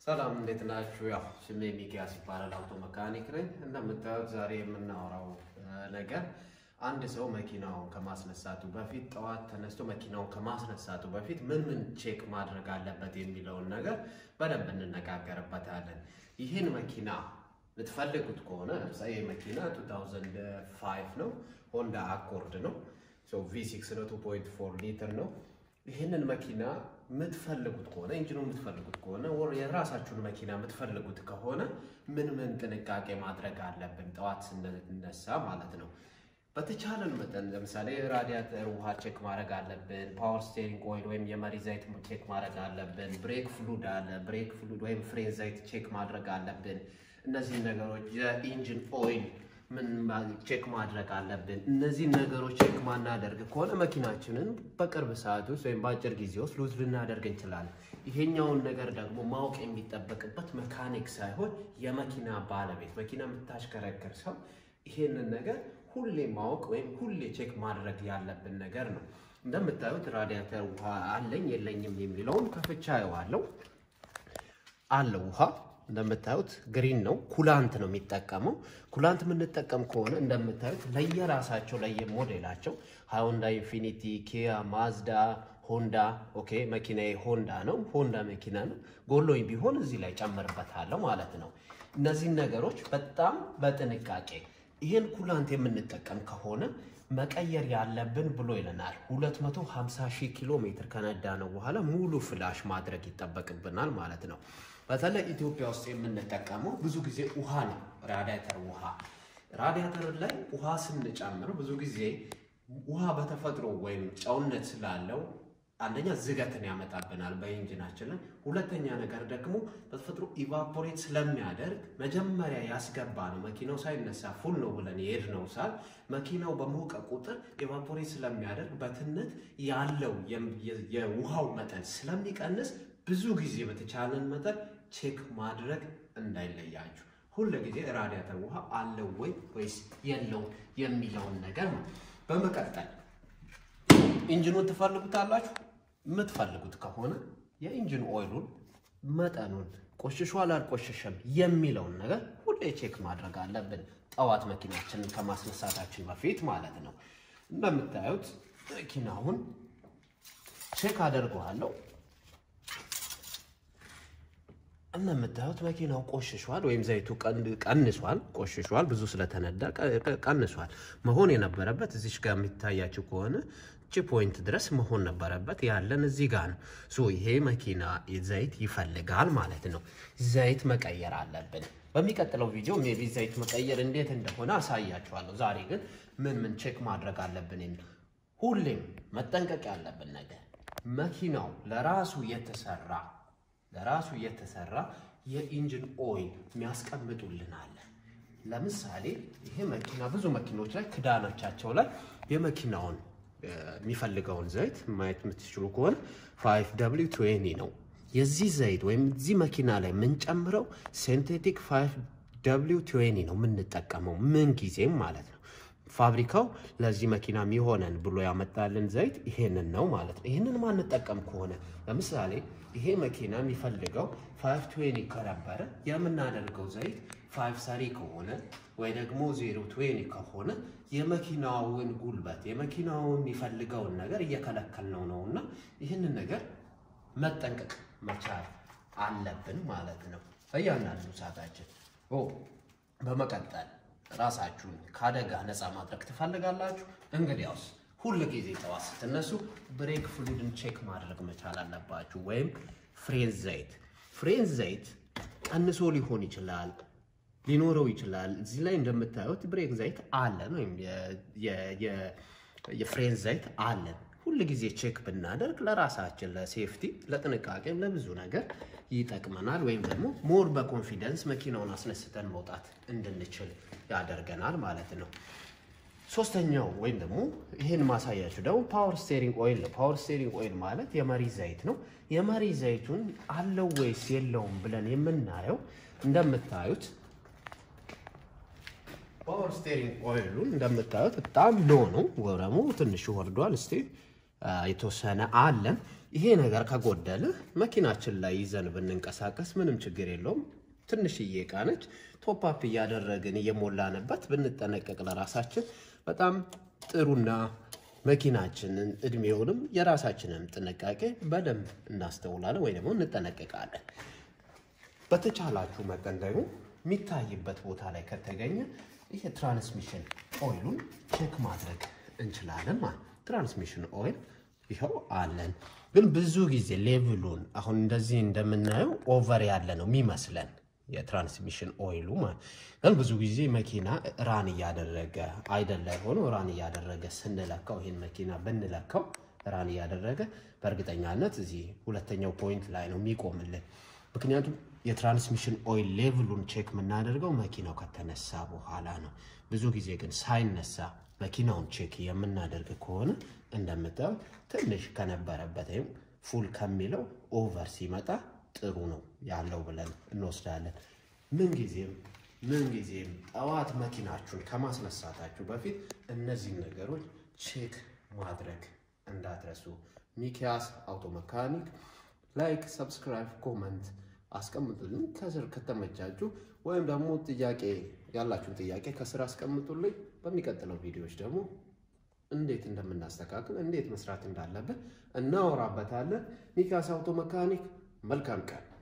ሰላም እንዴት ናችሁ? ያው ስሜ ሚኪያስ ይባላል። አውቶ መካኒክ ነኝ። እንደምታዩት ዛሬ የምናወራው ነገር አንድ ሰው መኪናውን ከማስነሳቱ በፊት ጠዋት ተነስቶ መኪናውን ከማስነሳቱ በፊት ምን ምን ቼክ ማድረግ አለበት የሚለውን ነገር በደንብ እንነጋገርበታለን። ይህን መኪና ልትፈልጉት ከሆነ ለምሳሌ ይህ መኪና 2005 ነው፣ ሆንዳ አኮርድ ነው፣ ቪ6 ነው፣ 2.4 ሊትር ነው። ይህንን መኪና የምትፈልጉት ከሆነ ኢንጂኑ የምትፈልጉት ከሆነ ወር የራሳችሁን መኪና የምትፈልጉት ከሆነ ምን ምን ጥንቃቄ ማድረግ አለብን ጠዋት ስንነሳ ማለት ነው። በተቻለን መጠን ለምሳሌ ራዲያተር ውሃ ቼክ ማድረግ አለብን። ፓወር ስቴሪንግ ኦይል ወይም የመሪ ዘይት ቼክ ማድረግ አለብን። ብሬክ ፍሉድ አለ፣ ብሬክ ፍሉድ ወይም ፍሬን ዘይት ቼክ ማድረግ አለብን። እነዚህ ነገሮች የኢንጂን ኦይል ምን ቼክ ማድረግ አለብን። እነዚህ ነገሮች ቼክ ማናደርግ ከሆነ መኪናችንን በቅርብ ሰዓት ውስጥ ወይም በአጭር ጊዜ ውስጥ ሉዝ ልናደርግ እንችላለን። ይሄኛውን ነገር ደግሞ ማወቅ የሚጠበቅበት መካኒክ ሳይሆን የመኪና ባለቤት፣ መኪና የምታሽከረክር ሰው ይሄንን ነገር ሁሌ ማወቅ ወይም ሁሌ ቼክ ማድረግ ያለብን ነገር ነው። እንደምታዩት ራዲያተር ውሃ አለኝ የለኝም የሚለውን ከፍቻ የዋለው አለው ውሃ እንደምታዩት ግሪን ነው። ኩላንት ነው የሚጠቀመው። ኩላንት የምንጠቀም ከሆነ እንደምታዩት ለየራሳቸው ለየሞዴላቸው ሃይንዳ ኢንፊኒቲ፣ ኪያ፣ ማዝዳ፣ ሆንዳ ኦኬ፣ መኪናዬ ሆንዳ ነው። ሆንዳ መኪና ነው። ጎሎኝ ቢሆን እዚህ ላይ ጨምርበታለሁ ማለት ነው። እነዚህን ነገሮች በጣም በጥንቃቄ ይህን ኩላንት የምንጠቀም ከሆነ መቀየር ያለብን ብሎ ይለናል። 250 ሺህ ኪሎ ሜትር ከነዳ ነው በኋላ ሙሉ ፍላሽ ማድረግ ይጠበቅብናል ማለት ነው። በተለይ ኢትዮጵያ ውስጥ የምንጠቀመው ብዙ ጊዜ ውሃ ነው። ራዲያተር ውሃ ራዲያተር ላይ ውሃ ስንጨምር ብዙ ጊዜ ውሃ በተፈጥሮ ወይም ጨውነት ስላለው አንደኛ ዝገትን ያመጣብናል በኢንጂናችን ላይ። ሁለተኛ ነገር ደግሞ በተፈጥሮ ኢቫፖሬት ስለሚያደርግ መጀመሪያ ያስገባ ነው መኪናው ሳይነሳ ፉል ነው ብለን የሄድነው ሳል መኪናው በሞቀ ቁጥር ኢቫፖሬት ስለሚያደርግ በትነት ያለው የውሃው መጠን ስለሚቀንስ ብዙ ጊዜ በተቻለን መጠን ቼክ ማድረግ እንዳይለያችሁ። ሁል ጊዜ ራዲያተር ውሃ አለው ወይ ወይስ የለው የሚለውን ነገር ነው። በመቀጠል ኢንጂኑን ትፈልጉታላችሁ። የምትፈልጉት ከሆነ የኢንጂን ኦይሉን መጠኑን ቆሽሿል አልቆሸሸም የሚለውን ነገር ሁሌ ቼክ ማድረግ አለብን፣ ጠዋት መኪናችንን ከማስነሳታችን በፊት ማለት ነው። እንደምታዩት መኪናውን ቼክ አደርገዋለሁ። እንደምታዩት መኪናው ቆሽሿል ወይም ዘይቱ ቀንሷል፣ ቆሽሿል። ብዙ ስለተነዳ ቀንሷል። መሆን የነበረበት እዚች ጋር የሚታያችው ከሆነ እቺ ፖይንት ድረስ መሆን ነበረበት። ያለን እዚህ ጋር ነው። ሶ ይሄ መኪና ዘይት ይፈልጋል ማለት ነው። ዘይት መቀየር አለብን። በሚቀጥለው ቪዲዮ ሜቢ ዘይት መቀየር እንዴት እንደሆነ አሳያችኋለሁ። ዛሬ ግን ምን ምን ቼክ ማድረግ አለብን የሚል ሁሌም መጠንቀቅ ያለብን ነገር መኪናው ለራሱ የተሰራ ለራሱ የተሰራ የኢንጂን ኦይል የሚያስቀምጡልን አለ። ለምሳሌ ይሄ መኪና ብዙ መኪኖች ላይ ክዳኖቻቸው ላይ የመኪናውን የሚፈልገውን ዘይት ማየት የምትችሉ ከሆነ ፋይቭ ደብሊው ትዌኒ ነው የዚህ ዘይት ወይም እዚህ መኪና ላይ የምንጨምረው ሴንቴቲክ ፋይቭ ደብሊው ትዌኒ ነው የምንጠቀመው ምን ጊዜም ማለት ነው። ፋብሪካው ለዚህ መኪና የሚሆነን ብሎ ያመጣልን ዘይት ይሄንን ነው ማለት ነው። ይሄንን ማንጠቀም ከሆነ ለምሳሌ ይሄ መኪና የሚፈልገው ፋይቭ ትዌኒ ከነበረ የምናደርገው ዘይት ፋይቭ ሰሪ ከሆነ ወይ ደግሞ ዜሮ ትዌኒ ከሆነ የመኪናውን ጉልበት የመኪናውን የሚፈልገውን ነገር እየከለከልነው ነው እና ይህንን ነገር መጠንቀቅ መቻል አለብን ማለት ነው በእያንዳንዱ ሰዓታችን። በመቀጠል ራሳችሁን ከአደጋ ነፃ ማድረግ ትፈልጋላችሁ? እንግዲያውስ ሁል ጊዜ ጠዋት ስትነሱ ብሬክ ፍሉድን ቼክ ማድረግ መቻል አለባችሁ። ወይም ፍሬን ዘይት ፍሬን ዘይት ቀንሶ ሊሆን ይችላል ሊኖረው ይችላል። እዚህ ላይ እንደምታዩት ብሬክ ዘይት አለን ወይም የፍሬን ዘይት አለን። ሁል ጊዜ ቼክ ብናደርግ ለራሳችን ለሴፍቲ፣ ለጥንቃቄም ለብዙ ነገር ይጠቅመናል። ወይም ደግሞ ሞር በኮንፊደንስ መኪናውን አስነስተን መውጣት እንድንችል ያደርገናል ማለት ነው። ሶስተኛው ወይም ደግሞ ይህን ማሳያችሁ ደግሞ ፓወር ስቴሪንግ ኦይል ነው። ፓወር ስቴሪንግ ኦይል ማለት የመሪ ዘይት ነው። የመሪ ዘይቱን አለው ወይስ የለውም ብለን የምናየው እንደምታዩት ፓወር ስቴሪንግ ኦይሉን እንደምታዩት በጣም ሎ ነው፣ ወረሙ ትንሽ ወርዷል። እስቲ የተወሰነ አለን። ይሄ ነገር ከጎደለ መኪናችን ላይ ይዘን ብንንቀሳቀስ ምንም ችግር የለውም። ትንሽዬ እቃ ነች። ቶፕአፕ እያደረግን እየሞላንበት ብንጠነቀቅ ለራሳችን በጣም ጥሩና መኪናችንን እድሜውንም የራሳችንን ጥንቃቄ በደንብ እናስተውላለን ወይ ደግሞ እንጠነቀቃለን። በተቻላችሁ መጠን ደግሞ የሚታይበት ቦታ ላይ ከተገኘ ይሄ ትራንስሚሽን ኦይሉን ቼክ ማድረግ እንችላለን ማለት ትራንስሚሽን ኦይል ይኸው አለን። ግን ብዙ ጊዜ ሌቭሉን አሁን እንደዚህ እንደምናየው ኦቨር ያለ ነው የሚመስለን የትራንስሚሽን ኦይሉ ማለት ግን ብዙ ጊዜ መኪና ራን እያደረገ አይደል ላይ ሆኖ ራን እያደረገ ስንለካው ይህን መኪና ብንለካው ራን እያደረገ በእርግጠኛነት እዚህ ሁለተኛው ፖይንት ላይ ነው የሚቆምልን። ምክንያቱም የትራንስሚሽን ኦይል ሌቭሉን ቼክ የምናደርገው መኪናው ከተነሳ በኋላ ነው። ብዙ ጊዜ ግን ሳይነሳ መኪናውን ቼክ የምናደርግ ከሆነ እንደምታየው ትንሽ ከነበረበት ወይም ፉል ከሚለው ኦቨር ሲመጣ ጥሩ ነው ያለው ብለን እንወስዳለን። ምንጊዜም ምንጊዜም ጠዋት መኪናችሁን ከማስነሳታችሁ በፊት እነዚህን ነገሮች ቼክ ማድረግ እንዳትረሱ። ሚኪያስ አውቶ መካኒክ ላይክ፣ ሰብስክራይብ፣ ኮመንት አስቀምጡልኝ ከስር ከተመቻችሁ፣ ወይም ደግሞ ጥያቄ ያላችሁን ጥያቄ ከስር አስቀምጡልኝ። በሚቀጥለው ቪዲዮዎች ደግሞ እንዴት እንደምናስተካክል እንዴት መስራት እንዳለብን እናወራበታለን። ሚኪያስ አውቶ መካኒክ መልካም ቀን